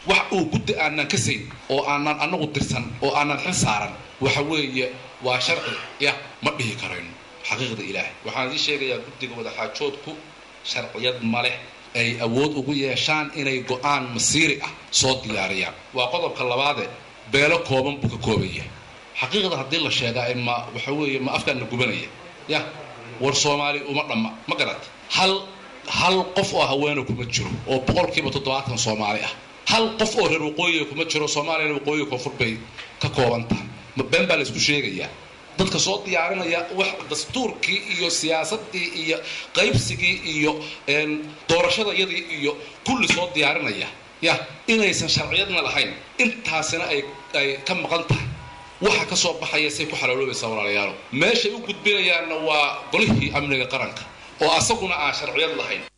wax uu guddi aanan ka sayn oo aanan anagu dirsan oo aanan xil saaran waxa weeye waa sharci ya ma dhihi karayno xaqiiqda ilaahay waxaan idii sheegayaa guddiga wadaxaajoodku sharciyad ma leh ay awood ugu yeeshaan inay go-aan masiiri ah soo diyaariyaan waa qodobka labaade beelo kooban buu ka kooban yahay xaqiiqda haddii la sheegaa ma waxa weeye ma afkaan la gubanaya ya war soomaali uma dhamma ma garat hal hal qof oo haweena kuma jiro oo boqolkiiba toddobaatan soomaali ah hal qof oo reer waqooyiga kuma jiro soomaaliyana waqooyiga koonfur bay ka kooban tahay ma been baa la isku sheegayaa dadka soo diyaarinaya wax dastuurkii iyo siyaasadii iyo qaybsigii iyo doorashadayadii iyo kulli soo diyaarinaya ya inaysan sharciyadna lahayn intaasina ay ay ka maqan tahay waxa ka soo baxaya say ku xalaaloobaysaa walaalayaalo meeshay u gudbinayaanna waa golihii amniga qaranka oo asaguna aan sharciyad lahayn